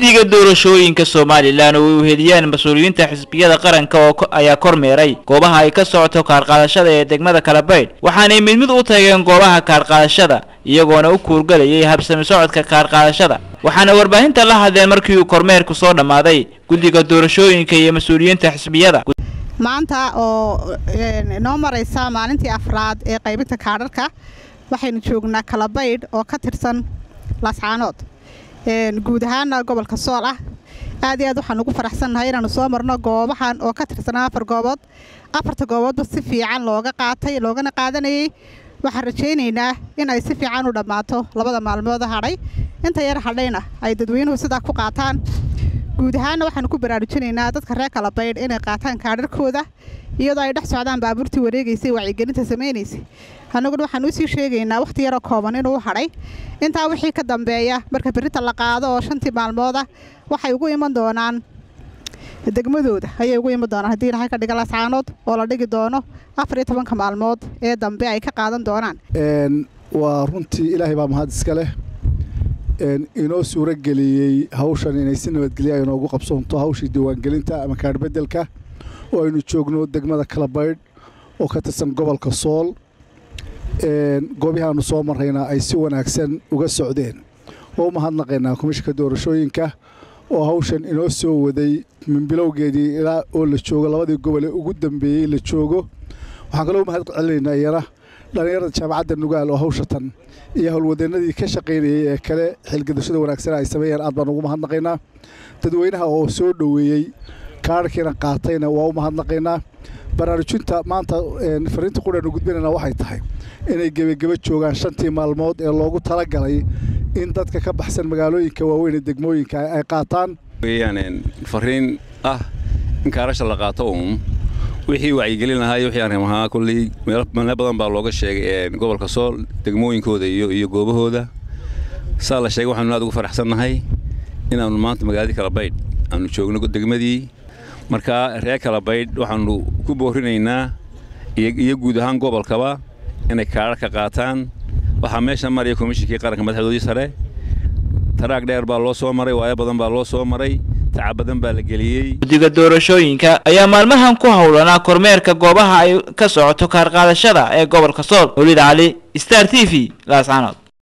guddiga doorashooyinka somalilan oo ay uheliyeen mas-uuliyiinta xisbiyada qaranka oo ayaa kormeeray goobaha ay ka socoto kaarqaadashada ee degmada kalabaydh waxaanay mid mid u tageen goobaha kaarqaadashada iyagoona u kuurgalayay habsami socodka kaarqaadashada waxaana warbaahinta la hadleen markii uu kormeerku soo dhammaaday guddiga doorashooyinka iyo mas-uuliyiinta xisbiyada maanta oo noo maraysa maalintii afraad ee qaybinta kaadharka waxaynu joognaa kalabaydh oo ka tirsan laascaanood guud ahaana gobolka sool ah aad iyo aad waxaan ugu faraxsannahay inaanu soo marno goobahan oo ka tirsanaa afar goobood afarta gooboodba si fiican looga qaatay loogana qaadanayay waxaan rajaynaynaa in ay si fiican u dhammaato labada maalmooda hadhay inta yar hadhayna ay dadweynuhu sidaa ku qaataan guud ahaana waxaanu ku baraarujinaynaa dadka reer kalabaydh inay qaataan kaadharkooda iyadoo ay dhex socdaan baabuurtii wareegaysay wacyigelinta samaynaysay annaguna waxaan usii sheegaynaa wakhti yaroo kooban inuu hadhay intaa wixii ka dambeeya marka berrinta la qaado oo shantii maalmooda waxay ugu iman doonaan degmadooda ayay ugu iman doonaan haddii ilahay ka dhiga lascaanood oo la dhigi doono afar iyo tobanka maalmood ee dambe ay ka qaadan doonaan waa runtii ilaahay baa mahad iska leh inoo suuro geliyey hawshan inay si nabadgelya ay noogu qabsoonto hawshii diiwaangelinta ama kaadhbedelka oo aynu joogno degmada kalabaydh oo ka tirsan gobolka sool goobihaanu soo marrayna ay si wanaagsan uga socdeen oo u mahadnaqaynaa komishinka doorashooyinka oo hawshan inoo soo waday min bilowgeedii ilaa oo la joogo labadii gobol ee ugu dambeeyey la joogo waxaan kaloo mahad celinaynaa iyana dhallinyarada jaamacadda nugaal oo hawshatan iyo howlwadeennadii ka shaqaynayay ee kale xilgadashada wanaagsan ay sameeyeen aad baan ugu mahadnaqaynaa dadweynaha oo soo dhoweeyey kaarhkiina qaatayna waa u mahadnaqaynaa baraarujinta maanta fariinta qudhaanu gudbinayna waxay tahay inay gebageba joogaan shantii maalmood ee loogu talagalay in dadka ka baxsan magaalooyinka waaweyn ee degmooyinka ay qaataan fariin ah in kaarasha la qaato uun wixii wacyigelin lahaa iyo wixii aan ramahaa kulley meelo badan baa looga sheegay gobolka sool degmooyinkooda iyo iyo goobahooda saa la sheegay waxaanu aad ugu faraxsannahay inaannu maanta magaaladii kalabaydh aanu joogno degmadii markaa reer kalabaydh waxaannu ku boorinaynaa iyo guud ahaan gobolkaba inay kaadhar ka qaataan waxaa meesha maraya komishinkii qaranka madaxdoodii sare taraag dheer baa loo soo maray waayo badan baa loo soo maray tacab badan baa la geliyey guddiga doorashooyinka ayaa maalmahan ku howlanaa kormeerka goobaha ay ka socoto kaarqaadashada ee gobolka sool weliid cali star t v laascaanood